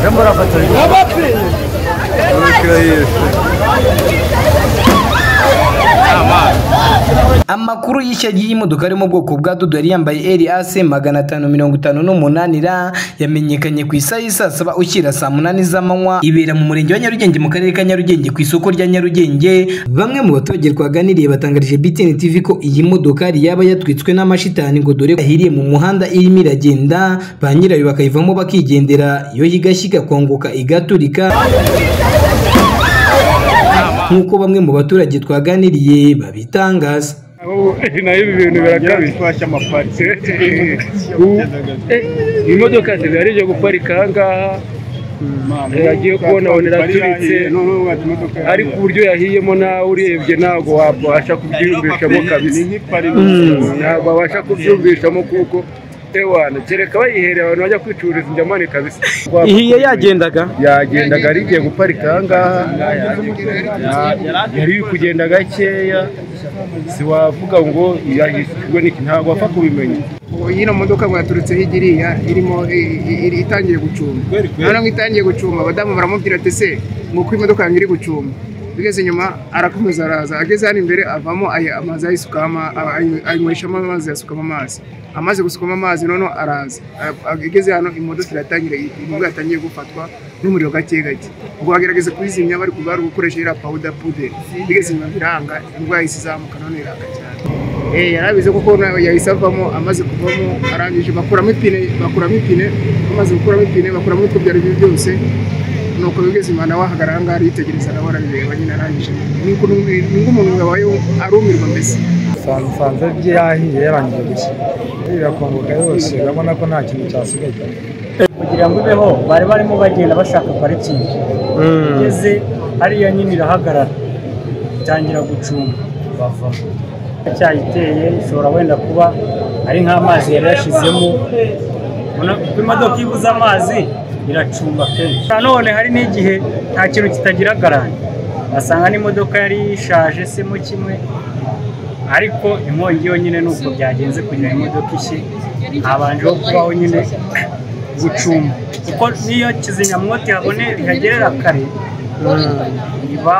Czemu Rafał amakuru y'ishya y'imodoka ari mu bwoko bwa Dodo yari yambaye LAC magana atanu mirongo itanu n'umunani ra yamenyekanye ku isaha y'i saa saba ushyira saa munani z'amanywa ibera mu murenge wa Nyarugenge mu karere ka Nyarugenge ku isoko rya Nyarugenge bamwe mu baturage twaganiriye batangarije BTN TV ko iyi modokari yaba yatwitswe n'amashitani ngo dore ko yahiriye mu muhanda irimo iragenda ba nyirayo bakayivamo bakigendera yo higashya igakongoka igaturika nk'uko bamwe mu baturage twaganiriye babitangaza nayo ibi bintu birakabije twashya amaparike Ubu, eh, imodoka zigari zo guparika ahangaha yagiye kubona abona iraturitse ariko uburyo yahiyemo nawe urebye ntabwo wabasha kubyiyumvishamo kabisa ntabwo wabasha kubyumvishamo kuko ewana kereka bayihereye abantu bajya kwicururiza injyamani kabisa ihiye yagendaga yagendaga ari igiye guparika ahangaha Ya- yari iri kugenda gakeya siwavuga ngo yahishijwe n'iki ntabwo wapfa kubimenya ino modoka mwaturutse higiriya irimo i- i- iri- itangiye gucuma noneho itangiye gucuma abadamu baramubwira ati se nguko imodoka yanjye iri gucuma tugeze inyuma arakomeza araza ageze hano imbere avamo ayi- amazi ayisukamo ama- ayi- ayinyweshamo amazi yasukamo amazi amaze gusukamo amazi noneho araza A- ageze hano imodoka iratangira imbwa yatangiye gufatwa n'umuriro gake gake ubwo bagerageza kuyizimya bari kubara gukoresha iriya pawuda puderi bigeze inyuma biranga indwara yahise izamuka none iranga cyane Eh, yarabize kuko na- yahise avamo amaze kuvamo arangije bakuramo ipine bakuramo ipine bamaze gukuramo ipine bakuramo utwo byari byo byose nuko bigeze inyuma nawe ahagarara aha ngaha yitegereza nawe arabireba nyine arangije ni ukuntu ni nk'umuntu wabayeho arumirwa mbese sanze bye yahiye yarangiye gushya irakongoka yose urabona ko nta kintu cyasigaye kugira ngo ibeho bari barimo bagenda bashaka parikingi igeze hariya nyine irahagarara itangira gucunga bavamo icyayiteye ishobora wenda kuba ari nk'amazi yari yashyizemo Ubona uko imodoka ibuze amazi iracumba kenshi nanone hari n'igihe nta kintu kitagira garanti basanga n'imodoka yari ishaje se mo kimwe ariko inkongi yonyine ni uko byagenze kugira ngo imodoka ishye habanjeho kubaho nyine gucuma kuko niyo kizimyamwoto ihabone ihagerera kare iba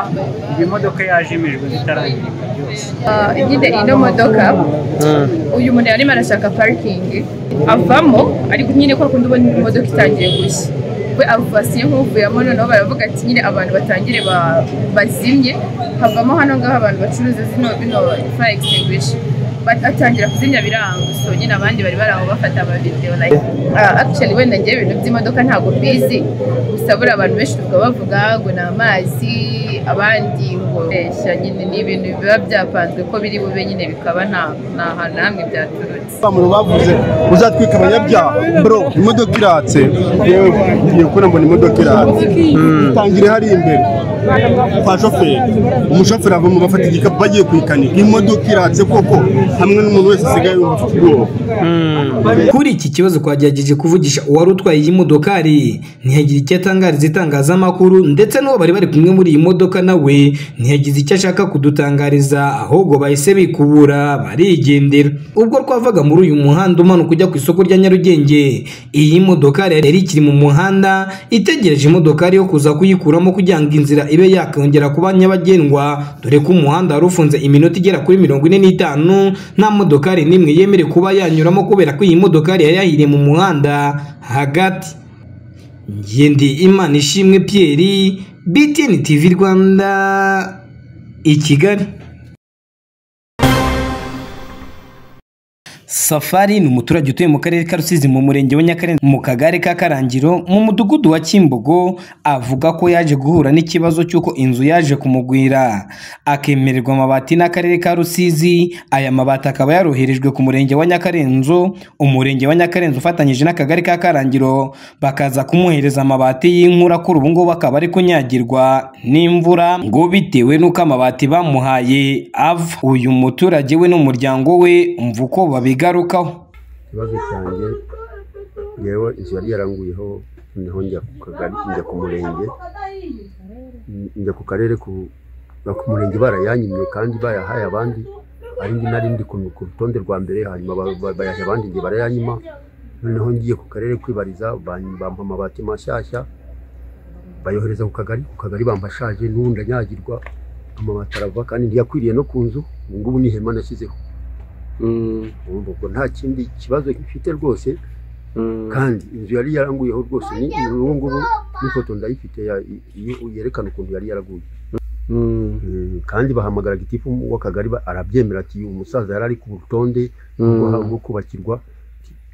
iyo modoka yajimijwe zitaragira byose Ah, nyine ino modoka uyu muntu yarimo arashaka parikingi avamo ariko nyine kwa kundi ubona imodoka itangiye gushya we avasiye nk'uvuyemo noneho baravuga ati nyine abantu batangire ba- bazimye havamo hano ngaho abantu bacuruza zino bino fire extinguisher Bat- atangira kuzimya biranga so nyine abandi bari bari aho bafata amavideo like ah, actually wenda ngewe ibintu by'imodoka ntabwo mbizi gusa buriya abantu benshi tuvuga bavuga ngo ni amazi abandi ngo reshya nyine ni ibintu biba byapanzwe ko biri bube nyine bikaba nta nta hantu na hamwe byaturutse abantu bavuze uzatwika abanyabyaha bro imodoka iratse yewe ngiye kubona mbona imodoka iratse tangire hari imbere kwa shoferi umushoferi avamo bafata igikapu bagiye kuyikanika imodoka iratse koko hamwe n'umuntu wese asigaye yumva afite ubwoba kuri iki kibazo twagerageje kuvugisha uwari utwaye iyi modokari ntiyagira icyo atangariza itangazamakuru ndetse n'uwo bari bari kumwe muri iyi modoka nawe ntiyagize icyo ashaka kudutangariza ahubwo bahise bikubura barigendera ubwo twavaga muri uyu muhanda umanuka ujya ku isoko rya Nyarugenge iyi modokari yari ikiri mu muhanda itegereje imodokari yo kuza kuyikuramo kugira ngo inzira ibe yakongera kuba nyabagendwa dore ko umuhanda wari ufunze iminota igera kuri mirongo ine n'itanu nta modokari n'imwe yemerewe kuba yanyuramo kubera ko iyi modokari yari yahiriye mu muhanda hagati ngendi imana ishimwe Pierre BTN TV Rwanda i Kigali Safari ni umuturage utuye mu karere ka Rusizi mu murenge wa Nyakarenga mu kagari ka Karangiro mu mudugudu wa Kimbogo avuga ko yaje guhura n'ikibazo cy'uko inzu yaje kumugwira akemererwa amabati n'akarere ka Rusizi aya mabati akaba yaroherejwe ku murenge wa Nyakarenzo umurenge wa Nyakarenzo ufatanyije n'akagari ka Karangiro bakaza kumuhereza amabati y'inkura kuri ubu ngubu akaba ari kunyagirwa n'imvura ngo bitewe n'uko amabati bamuhaye ava uyu muturage we n'umuryango we umva uko babigarukaho ikibazo cyanjye ngewe inzu yari yaranguyeho noneho njya ku kagari njya ku murenge n- njya ku karere ku no ku murenge barayanyimye kandi bayahaye abandi ari ndi nari ndi ku ku rutonde rwa mbere hanyuma ba- ba- bayaha abandi njye barayanyima noneho ngiye ku karere kwibariza ban- bampa amabati mashyashya bayohereza ku kagari ku kagari bambashaje n'ubundi anyagirwa amabati arava kandi ntiyakwiriye no ku nzu ubu ngubu ni ihema nashyizeho Mm, urumva ubwo nta kindi kibazo mfite rwose mm, kandi inzu yari yaranguyeho rwose ni ubu ngubu n'ifoto ndayifite ya- iyi- yerekana ukuntu yari yaraguye mm, Mm, kandi bahamagara gitifu w'akagari ba- arabyemera ati uyu musaza yari ari ku rutonde mm, rwo- rwo kubakirwa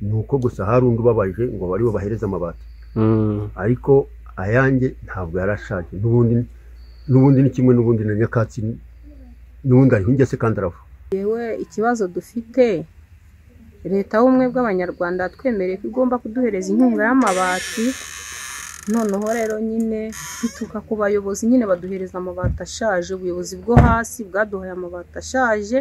ni uko gusa hari undi ubabaje ngo bari bubahereze amabati mm, ariko ayanjye ntabwo yari ashaje n'ubundi n'ubundi ni kimwe n'ubundi na nyakatsi n'ubundi ariho ingese kandi arava ikibazo dufite leta y'ubumwe bw'abanyarwanda yatwemereye ko igomba kuduhereza inkunga y'amabati noneho rero nyine bituruka ku bayobozi nyine baduhereza amabati ashaje ubuyobozi bwo hasi bwaduhaye amabati ashaje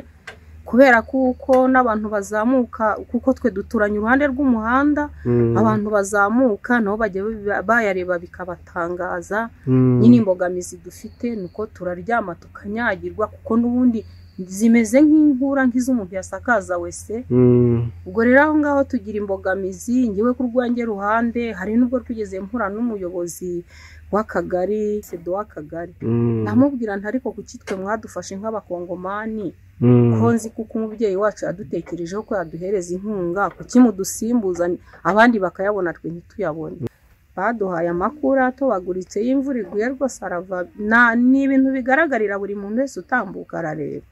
kubera kuko n'abantu bazamuka kuko twe duturanye uruhande rw'umuhanda mm, abantu bazamuka nabo bajya babi- bayareba bikabatangaza mm, nyine imbogamizi dufite ni uko turaryama tukanyagirwa kuko n'ubundi zimeze nk'inkura nk'iz'umuntu yasakaza wese mm, ubwo rero aho ngaho tugira imbogamizi ngewe ku rwanjye ruhande hari n'ubwo twigeze mpura n'umuyobozi w'akagari sedo w'akagari mm, namubwira nti ariko kuki twe mwadufashe nk'abakongomani mm, ko nzi kuko umubyeyi wacu yadutekerejeho ko yaduhereza inkunga kuki mudusimbuza abandi bakayabona twe ntituyabone baduhaye amakuru atobaguritse y'imvura iguye rwose arava na- ni ibintu bigaragarira buri muntu wese utambuka arareba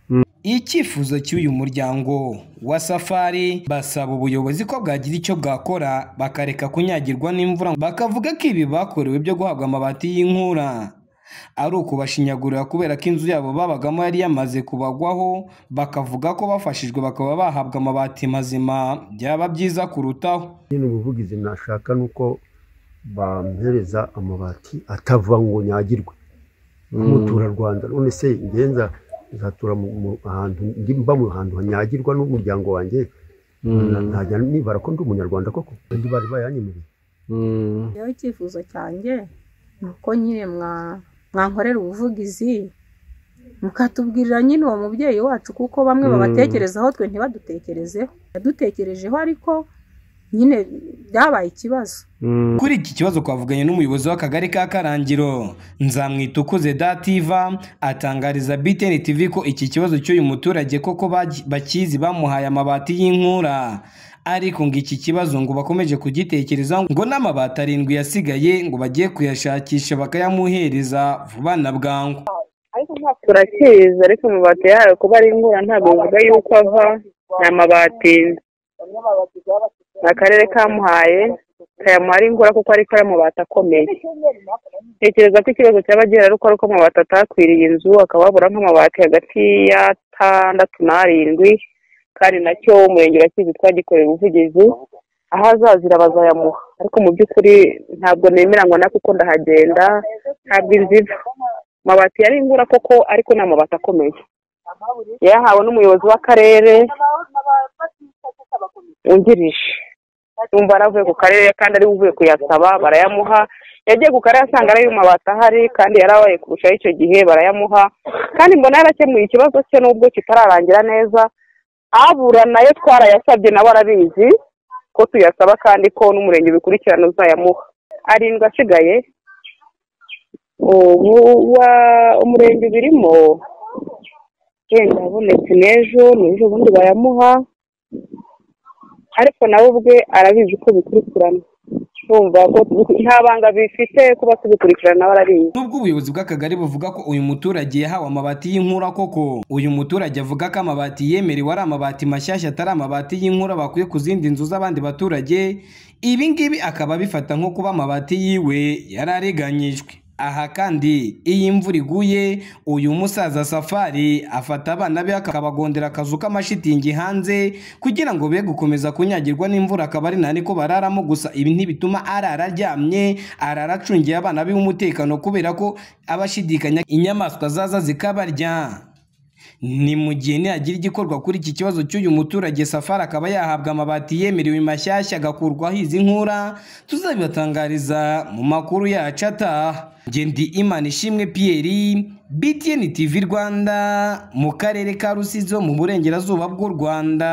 Icyifuzo cy'uyu muryango wa Safari basaba ubuyobozi ko bwagira icyo bwakora bakareka kunyagirwa n'imvura bakavuga ko ibi bakorewe byo guhabwa amabati y'inkura ari ukubashinyagurira kubera ko inzu yabo babagamo yari yamaze kubagwaho bakavuga ko bafashijwe bakaba bahabwa amabati mazima byaba byiza kurutaho nyine ubuvugizi nashaka ni uko bampereza amabati atava ngo nyagirwe nk'umuturarwanda none se ngenza nzatura mu- mu ahantu ndi mba mu hantu hanyagirwa n'umuryango wanjye ntajya nibara ko ndi umunyarwanda koko kandi bari bayanyemereye mm, rero icyifuzo cyanjye ni uko nyine mwa- mwankorera ubuvugizi mukatubwirira nyine uwo mubyeyi wacu kuko bamwe babatekerezaho twe ntibadutekerezeho yadutekerejeho ariko nyine byabaye ikibazo mm. Kuri iki kibazo twavuganye n'umuyobozi w'akagari ka Karangiro Nzamwitukuze Dativa atangariza BTN TV ko iki kibazo cy'uyu muturage koko bagi- bakizi bamuhaye amabati y'inkura ariko ngo iki kibazo ngo bakomeje kugitekerezaho ngo n'amabati arindwi yasigaye ngo bagiye kuyashakisha bakayamuhereza vuba na bwangu turakizi ariko amabati yayo kuba ari ingura ntabwo bivuga yuko ava ni amabati ni akarere kamuhaye kayamuha ari ingura kuko ariko ari amabati akomeye tekereza ko ikibazo cyaba gihari ari uko ari uko amabati atakwiriye inzu akaba habura nk'amabati hagati y'atandatu n'arindwi kandi nacyo umurenge urakizi twagikoreye ubuvugizi aho azazira bazayamuha ariko mu by'ukuri ntabwo nemera ngo nakuko ndahagenda ntabwo inzu iva amabati yari ingura koko ariko ni amabati akomeye yahawe n'umuyobozi w'akarere wungirije yumva yaravuye ku karere kandi ari we uvuye kuyasaba barayamuha yagiye ku karere asanga ari amabati ahari kandi yarabaye kurushaho icyo gihe barayamuha kandi mbona yarakemuye ikibazo cye n'ubwo kitararangira neza abura nayo twarayasabye nawe arabizi ko tuyasaba kandi ko n'umurenge ubikurikirana uzayamuha arindwi asigaye ubu wa- umurenge birimo wenda abonetse n'ejo n'ejo ubundi bayamuha ariko nawe ubwe arabizi ko bikurikirana urumva ko nta banga bifite kuba tubikurikirana nawe arabizi nubwo ubuyobozi bw'akagari buvuga ko uyu muturage yahawe amabati y'inkura koko uyu muturage avuga ko amabati yemerewe ari amabati mashyashya atari amabati y'inkura bakuye ku zindi nzu z'abandi baturage ibi ngibi akaba abifata nko kuba amabati yiwe yari ariganyijwe aha kandi iyo imvura iguye uyu musaza safari afata abana be akabagondera akazu k'amashitingi hanze kugira ngo be gukomeza kunyagirwa n'imvura akaba ari nani ko bararamo gusa ibi ntibituma arara aryamye arara acungiye abana be umutekano kubera ko aba ashidikanya inyamaswa zaza zikabarya ni mu gihe nihagira igikorwa kuri iki kibazo cy'uyu muturage safari akaba yahabwa amabati yemerewe mashyashya agakurwaho izi nkura tuzabibatangariza mu makuru yacu ataha Njye ndi imana ishimwe Pierre BTN TV Rwanda mu karere ka Rusizo mu burengerazuba bw'u Rwanda